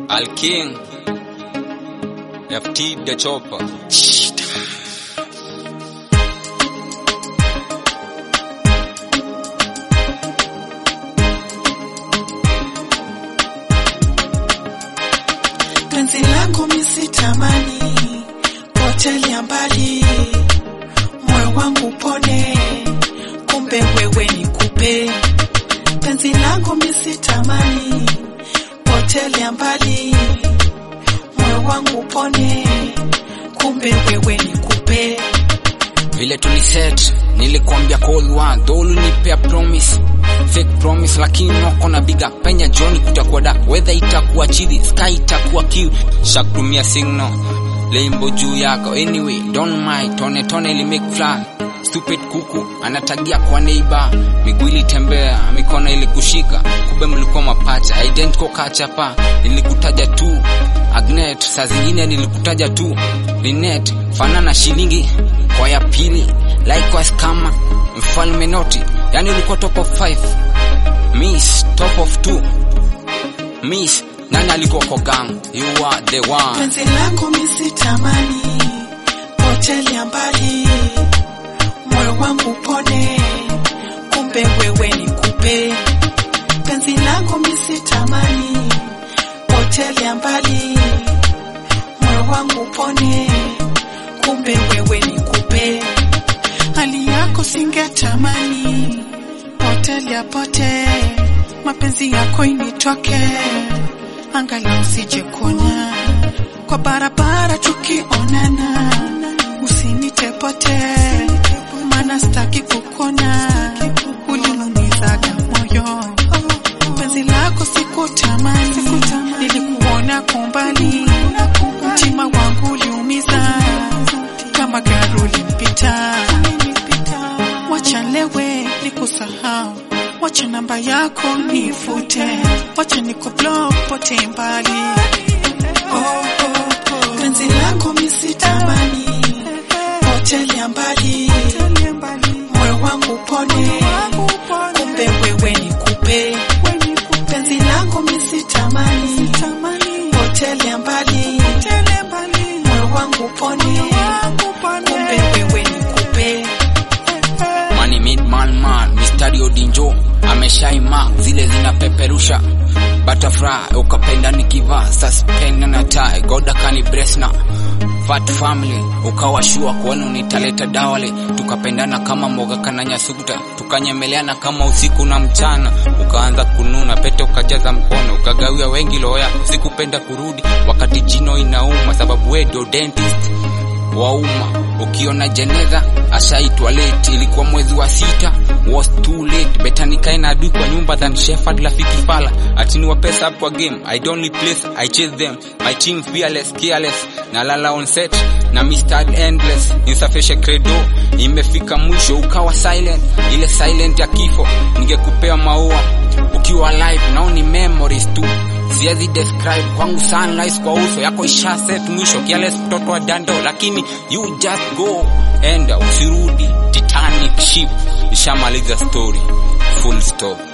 Al King FT the Chopper penzi lako misitamani hoteli ya mbali moyo wangu pone kumbe wewe ni kupe penzi lako misitamani hoteli ya mbali moyo wangu pone kumbe wewe ni kupe vile tuliset nilikwambia call one though ulinipea promise fake promise lakini wako na biga penya joni kutakuwa da weather itakuwa chili sky itakuwa kiu shakutumia signal lembo juu yako anyway don't mind tone tone ili make fly stupid kuku anatagia kwa neighbor miguu ilitembea mikono ilikushika kumbe mlikuwa mapacha identical kachapa nilikutaja tu agnet saa zingine nilikutaja tu linet fanana shilingi kwa ya pili likewise kama mfalme noti yani ulikuwa top of 5 miss top of 2 miss nani alikuwa kwa gang you are the one penzi lako misitamani hoteli ya mbali moyo wangu pone kumbe wewe ni kupe penzi lako misitamani hoteli ya mbali moyo wangu pone kumbe wewe ni kupe hali yako singetamani hoteli ya pote mapenzi yako initoke angalau usije kuona kwa barabara tukionana usinitepote maana staki kukona ulinumizaga moyo penzi lako sikutamani nilikuona kwa umbali mtima wangu uliumiza kama gari ulimpita wacha lewe nikusahau wacha namba yako nifute wacha niko block pote mbali oh, oh, oh. penzi lako misitamani hoteli ya mbali moyo wangu pone kumbe wewe ni kupe penzi lako misitamani hoteli ya mbali moyo wangu pone kumbe wewe ni kupe Money mid man man mistari odinjo ameshaima zile zinapeperusha butterfly ukapenda nikivaa suspend na tie goda kani bresna fat family ukawashua kuona unitaleta dawale tukapendana kama moga kana nyasukuta tukanyemeleana kama usiku na mchana ukaanza kununa pete ukajaza mkono ukagawia wengi loya sikupenda kurudi wakati jino inauma sababu we ndio dentist wa umma ukiona jeneza ashaitwa late ilikuwa mwezi wa sita was too late beta nikae na adui kwa nyumba than shepherd rafiki fala atini wa pesa up kwa game i don't replace i chase them my team fearless careless na lala on set na mr endless nisafishe credo imefika mwisho ukawa silent ile silent ya kifo ningekupea maua ukiwa alive nao ni memories tu siwezi describe kwangu sunrise kwa uso yako isha set mwisho kiales mtoto wa dando lakini you just go enda usirudi titanic ship ishamaliza story full stop